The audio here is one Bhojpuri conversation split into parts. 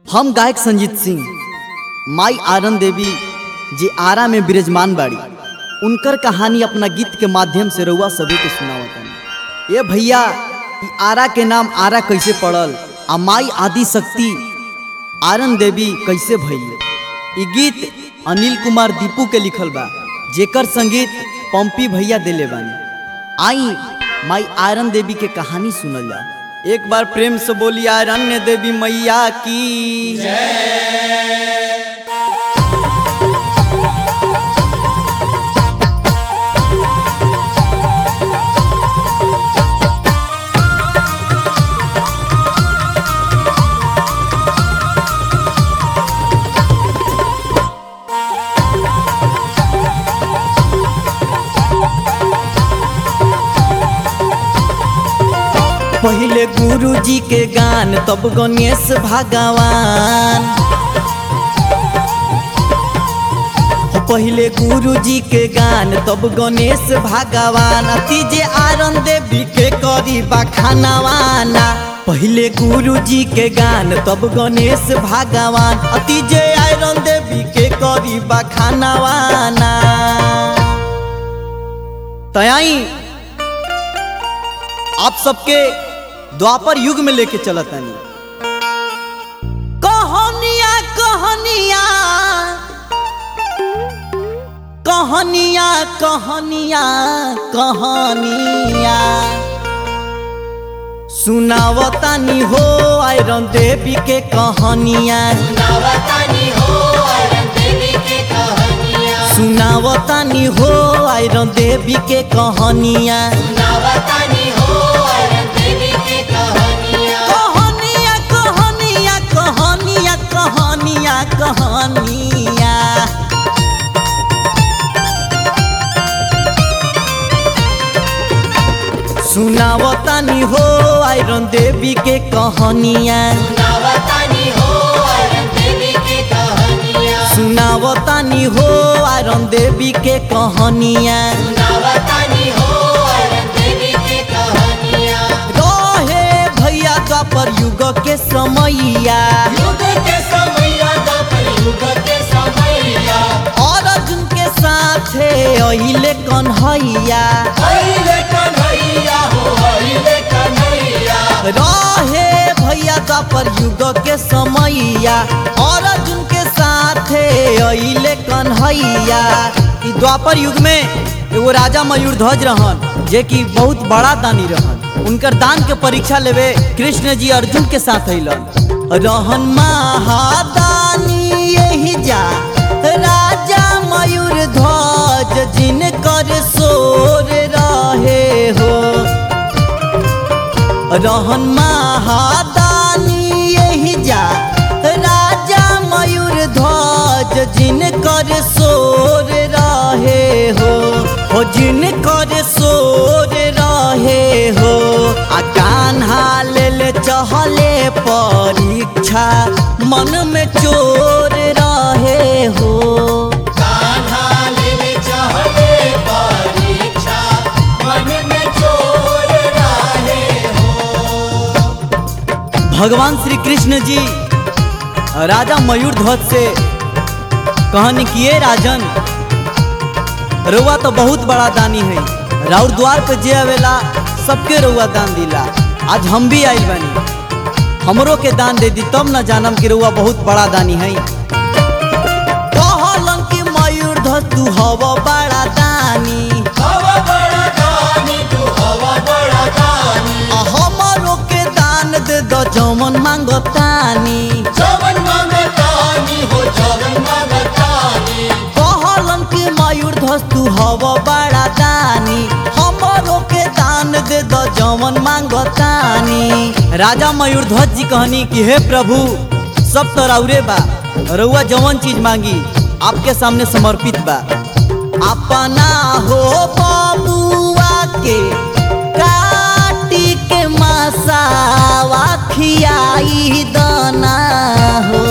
हम गायक संजीत सिंह माई आरन देवी जे आरा में विराजमान बाड़ी उनकर कहानी अपना गीत के माध्यम से रउआ सभी के सुनावतन ये भैया ई आरा के नाम आरा कैसे पड़ल आ माई आदि शक्ति आरन देवी कैसे भइल ई गीत अनिल कुमार दीपू के लिखल बा जेकर संगीत पंपी भैया दिले बानी आई माई आयरन देवी के कहानी सुनल जा एक बार प्रेम से बोली आयरन देवी मैया की पहले गुरु जी के गान तब गणेश भगवान पहले गुरु जी के गान तब गणेश भगवान अति जे आरन देवी के करी बखानवाना पहले गुरु जी के गान तब गणेश भगवान अति जे आयरन देवी के करी बखानवाना तयाई आप सबके द्वापर युग में लेके चलत तानी कहानिया कहानिया कहानिया कहानिया कहानिया सुनावतानी हो आयरन देवी के कहानिया नवतानी हो अरन देवी के कहानियाँ सुनावतानी हो आयरन देवी के कहानिया नवतानी हो अरन देवी के कहानियाँ कहानिया कहानिया कहानिया कहानिया कहानिया सुनावतानी हो आयरन देवी के कहानिया नवतानी हो अरन देवी के कहानियाँ सुनावतानी हो आयरन देवी के कहानिया नवतानी हो अरन देवी के कहानियाँ रहे भैया द्वापर युग के समैया युग के समैया द्वापर युग के समैया और अर्जुन के साथे अइले कन्हैया हइले कन्हैया हो हइले कन्हैया रहे भैया द्वापर युग के समैया और अर्जुन के साथे अइले कन्हैया ई द्वापर युग में एगो राजा मयूर ध्वज रहन जे कि बहुत बड़ा दानी रहन उनकर दान के परीक्षा लेवे कृष्ण जी अर्जुन के साथ अइलन रहन महादानी यही जा राजा मयूर ध्वज जिनकर सोर रहे हो रहन महादानी यही जा राजा मयूर ध्वज जिनकर सोर रहे हो हो जिनकर सोर रहे हो आ कान्हा लेल चहले परीक्षा मन में चोर रहे हो कान्हा लेले चहले परीक्षा मन में चोर रहे हो भगवान श्री कृष्ण जी राजा मयूर ध्वज से कहनी किए राजन रउआ तो बहुत बड़ा दानी है राउर द्वार पे जे आवेला सबके रउआ दान दिला आज हम भी आई बनी हमरो के दान दे दी तब न जानम कि रउआ बहुत बड़ा दानी है कहलन कि मयूर ध्वज तू हव बड़ा दानी हवा बड़ा दानी तू हवा बड़ा दानी आ हमरो के दान दे दो जमन मांगतानी जवन मांगतानी हो जवन मांगतानी कहलन कि मयूर ध्वज तू हव बड़ा दानी हमरो के दान दे द जवन मांगतानी राजा मयूर ध्वज जी कहनी कि हे प्रभु सब तो राउरे बा रउआ जवन चीज मांगी आपके सामने समर्पित बा अपना हो बबुआ के काटी के मसावा खियाई दना हो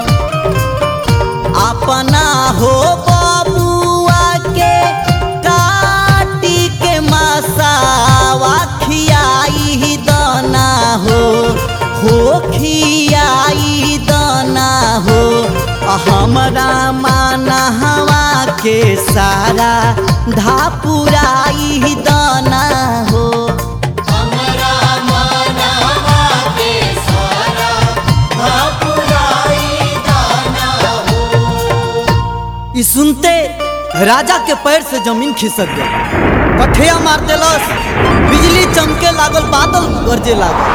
अपना हो बबुआ के काटी के मसावा खियाई दना हो हो खियाई दना हमरा माना हवा के सारा धापुराई दाना हो हमरा मानवा के सारा भापुराई दाना हो ई सुनते राजा के पैर से जमीन खिसक गई कठिया मार देलस बिजली चमके लागल बादल गरजे लागल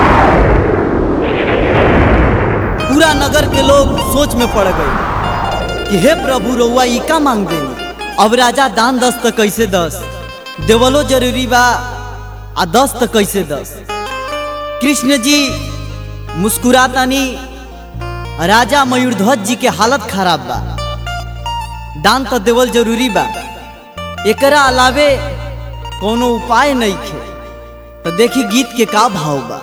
पूरा नगर के लोग सोच में पड़ गए कि हे प्रभु रउआ ई का मांग देनी अब राजा दान दस त कैसे दस देवलो जरूरी बा आ दस त कैसे दस कृष्ण जी मुस्कुरातानी राजा मयूरध्वज जी के हालत खराब बा दान तो देवल जरूरी बा एकरा अलावे कोनो उपाय नहीं खे तो देखी गीत के का भाव बा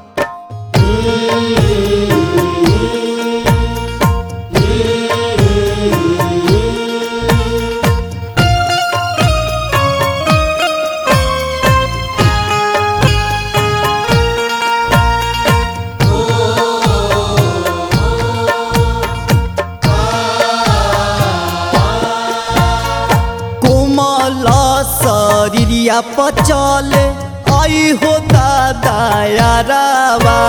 कोमल शरीरिया पचल आई हो दादा यारावा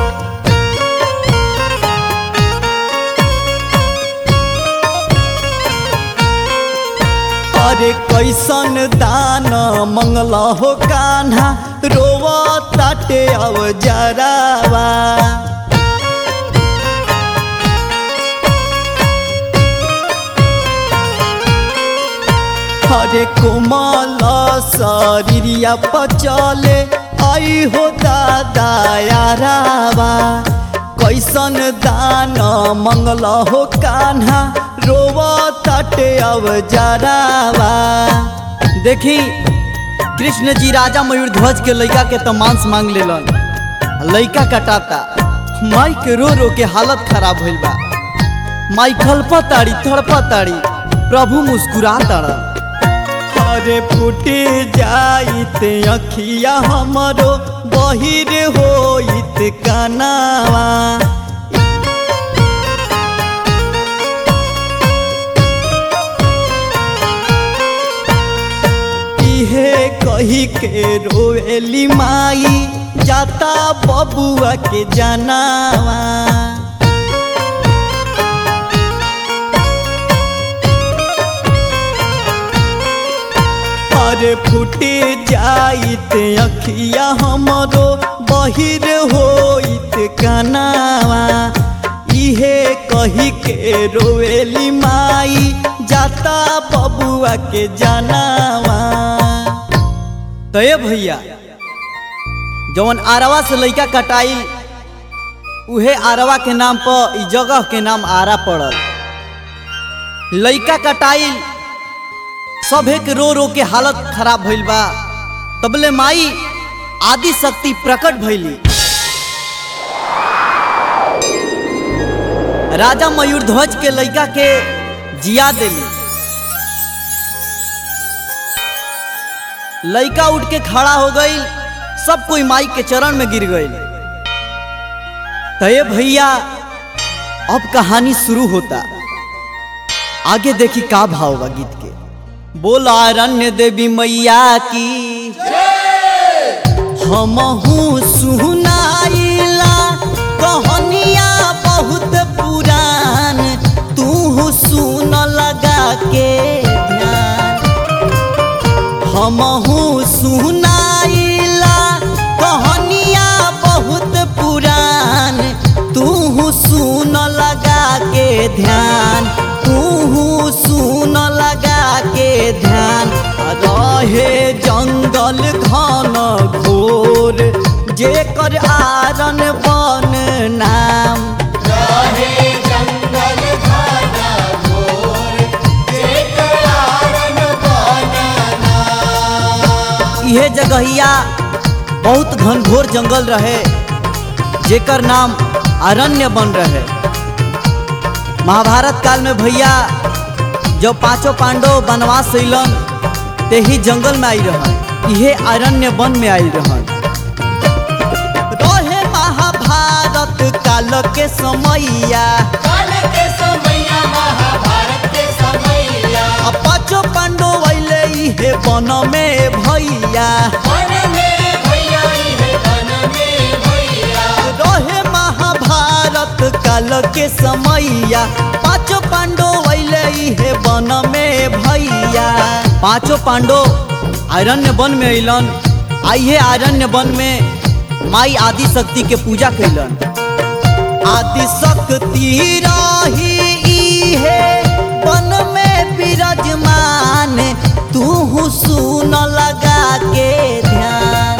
अरे कैसन दान मंगल हो कान्हा रोवा ताटे अब जरावा हरे कोमल शरीरिया पचले आई हो दादा यारावा कैसन दान मंगल हो कान्हा रोवा तटे अब जरावा देखी कृष्ण जी राजा मयूरध्वज के लड़का के तो मांस मांग लेलन लड़का कटाता माई के रो रो के हालत खराब भइल बा माई खलपताड़ी थड़पताड़ी प्रभु मुस्कुरा ताड़ा अरे फूटे जाइत अखिया हमरो बहिर होइत कनावा इहे कही के रोएली माई जाता बबुआ के जनावा अरे फूटे जाइत अखिया हमरो बहिर होइत कनावा इहे कही के रोएली माई जाता बबुआ के जनावा तो ये भैया जवन आरवा से लइका कटाई उहे आरवा के नाम पर ई जगह के नाम आरा पड़ल लइका कटाई सभे के रो रो के हालत खराब भइल बा तबले माई आदि शक्ति प्रकट भइली राजा मयूरध्वज के लइका के जिया देली लइका उठ के खड़ा हो गई सब कोई माई के चरण में गिर गई तय भैया अब कहानी शुरू होता आगे देखी का भाव बा गीत के बोला रण्य देवी मैया की हमहू सुनाइला कहनिया बहुत पुरान तू सुन लगा के ध्यान हमहू सुनाइला कहनिया बहुत पुरान तू सुन लगा के ध्यान तू सुन लगा के ध्यान रहे जंगल घन घोर जेकर आरन बन नाम रहे जंगल घना घोर जेकर आरन बनना इहे जगहिया बहुत घनघोर जंगल रहे जेकर नाम अरण्य बन रहे महाभारत काल में भैया जब पांचों पांडव वनवास अइलन ते ही जंगल में आई रहन इहे अरण्य वन में आई रहन रहे महाभारत काल के समैया काल के समैया पाँचों पांडो वैले इहे वन में भैया वन में भैया इहे वन में भैया रहे महाभारत काल के समैया पाँचों पांडो वैले इहे वन में भैया पाँचों पांडो आरण्य वन में अइलन आइए आरण्य वन में माई आदि शक्ति के पूजा कैलन आदि शक्ति रही इहे वन में विराजमान तू सुन लगा के ध्यान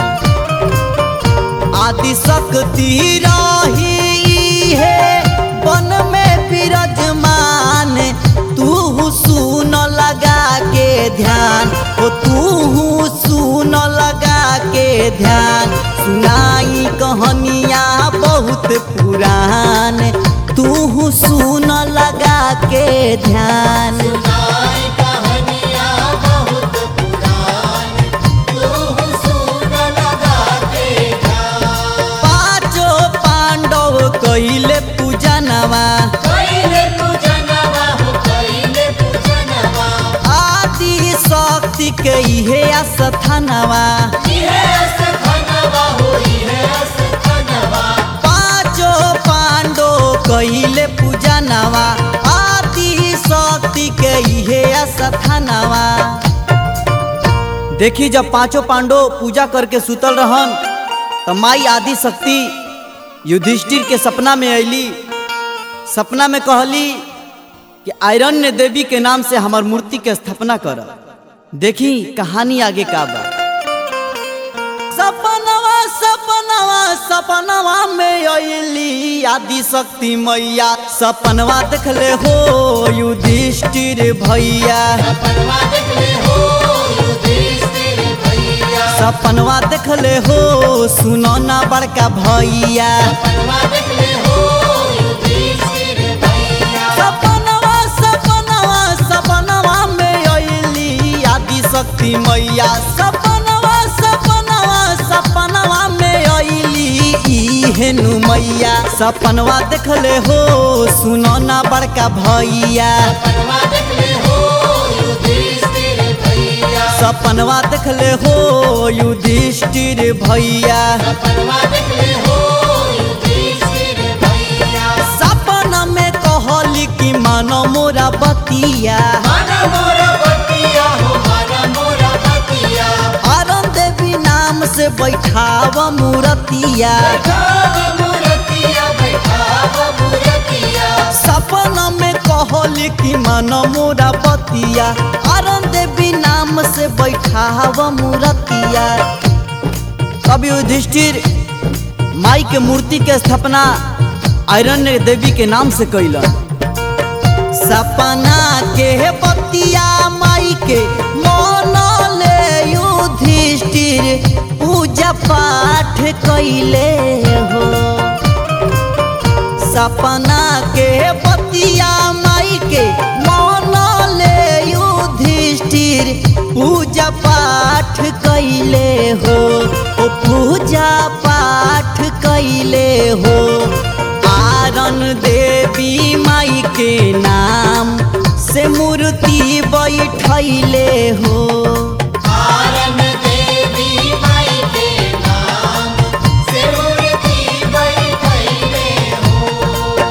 आदि शक्ति रही है वन में विराजमान तू सुन लगा के ध्यान ओ तू सुन लगा के ध्यान सुनाई कहानियाँ बहुत पुरान तू सुन लगा के ध्यान नाई कहानियाँ बहुत पुरान तू सुन लगा के ध्यान पाँचों पांडव कैले पूजनवा कैले पूजनवा हो कैले पूजनवा आदि शक्ति के इहे स्थानवा इहे अस्थानवा हो इहे अस्थानवा पाँचों पांडो कैले पूजनवा आदि शक्ति के इहे स्थानवा देखी जब पांचों पांडो पूजा करके सुतल रहन त माई आदि शक्ति युधिष्ठिर के सपना में अली सपना में कहली कि आयरन्य देवी के नाम से हमार मूर्ति के स्थापना कर देखी कहानी आगे का बा सपनवा सपनवा सपनवा में अली आदि शक्ति मैया सपनवा देखले हो युधिष्ठिर भैया सपनवा देखले हो युधिष्ठिर भैया सपनवा देखले हो सुनो ना बड़का भैया सपनवा देखले हो युधिष्ठिर भैया सपनवा सपनवा सपनवा में अली आदि शक्ति मैया सपनवा सपनवा सपनवा में अली हेनु मैया सपनवा देखले हो सुनो ना बड़का भैया सपनवा देखले हो युधिष्ठिर भैया सपनवा देखले हो युधिष्ठिर भैया सपनवा देखले हो युधिष्ठिर भैया सपना में कहली कि मानो मोरा बतिया माना मोरा बतिया हो माना मोरा बतिया अरुण देवी नाम से बैठाव मूर्तिया बैठाव मूर्तिया बैठाव मूर्तिया सपना में कहली कि मानो मोरा बतिया अरुण देवी नाम से बैठाव मूर्तिया कवि युधिष्ठिर माई के मूर्ति के स्थापना आयरन्य देवी के नाम से कैलन सपना के बतिया माई के मन ले युधिष्ठिर पूजा पाठ कैले हो सपना के बतिया माई के मन ले युधिष्ठिर पूजा पाठ कैले हो ओ पूजा पाठ कैले हो आरन देवी माई के नाम से मूर्ति बैठैले हो आरन देवी माई के नाम से मूर्ति बैठैले हो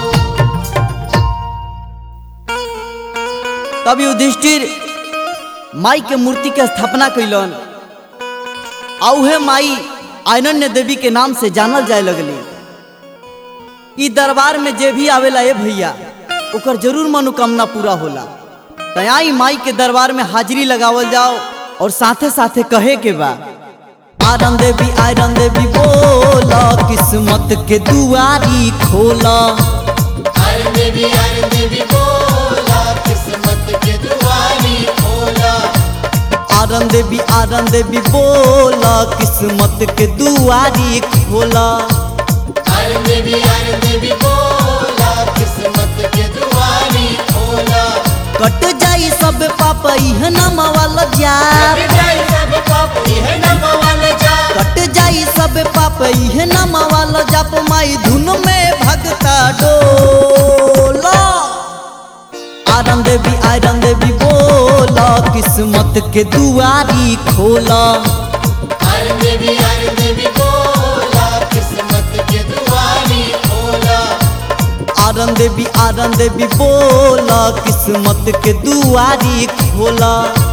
तब युधिष्ठिर माई के मूर्ति के स्थापना कैलन आ उहे माई आनन्य देवी के नाम से जानल जाए लगली ई दरबार में जे भी आवेला ए भैया ओकर जरूर मनोकामना पूरा होला तयाई माई के दरबार में हाजिरी लगावल जाओ और साथे साथे कहे के बा आरन देवी आयरन देवी बोला किस्मत के दुआरी खोला आरन देवी आरन देवी बोला किस्मत के दुआरी खोला आरन देवी आरन देवी बोला किस्मत के दुआरी खोला आरन देवी आरन देवी बोला किस्मत के दुआरी खोला कट जाई सब पाप इह नाम वाला जाप कट जाए सब पाप यह नमवाल जा कट जाई सब पाप इह नाम वाला जाप माई धुन में भगता डोला आरन देवी आयरन देवी बोला किस्मत के दुआरी खोला आरन देवी आरन देवी बोला किस्मत के दुआरी खोला आरन देवी आरन देवी बोला किस्मत के दुआरी खोला